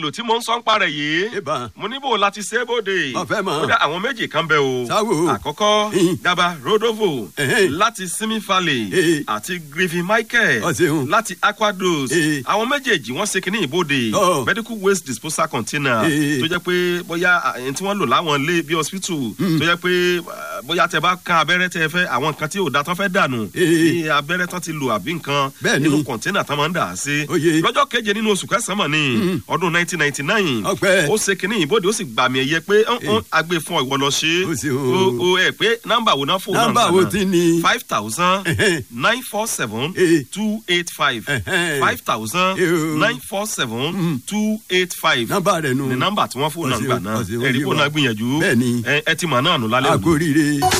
èlò tí mo ń sọ ń parẹ̀ yìí ìbá mo níbò láti ṣe é bóde Mo fẹ́ mọ̀. kódà àwọn méjì kan bẹ o Sáwò. àkọ́kọ́ Ìhìn. daba rodovo Ẹ̀hẹ́n. láti simi valley Èè. àti griffin michael Ó ṣeun. láti aquados Èè. àwọn méjèèjì wọ́n ṣe kínní ìbòde Ọ̀. medical waste disposal container Èè. tó jẹ́ pé bóyá à, ẹni tí wọ́n lò láwọn ilé bí hospital tó jẹ́ pé à, bóyá tẹ bá kan abẹ́rẹ́ tẹ fẹ́ àwọn nǹkan tí ò da tán fẹ́ dànù Èè. bí abẹ́rẹ́ tán ti lò àbí nǹkan Bẹ́ẹ̀ni. nínú kọ̀ńténà tán máa ń dà á sí Oyè. lọ́jọ́ keje nínú oṣù kẹsàn-án mọ̀ ní ọdún 1999 Ọpẹ́. ó ṣe kínní ìbòde ó sì gbàmì ẹ̀yẹ pé ọ̀hún agbè fún ìwọ lọ ṣe Ó ṣeun. o o ẹ pé nọ́mbà wo náà fò náà nọ́mbà wo ti ni. five thousand Ẹ̀hẹ́n. nine four seven Èè. two eight five Ẹ̀hẹ́n. five thousand Èè. nine four seven two eight five nọ́mbà rẹ̀ nù. ní nọ́mbà tí wọ́n fò náà Ó ṣeun, gbà náà ó ṣeun, ẹ̀rí ó fò yé náà wa. gbìyànjú Bẹ́ẹ̀ni. ẹ ẹ ti mọ̀ náà nù lálẹ́ òní. àkóríire.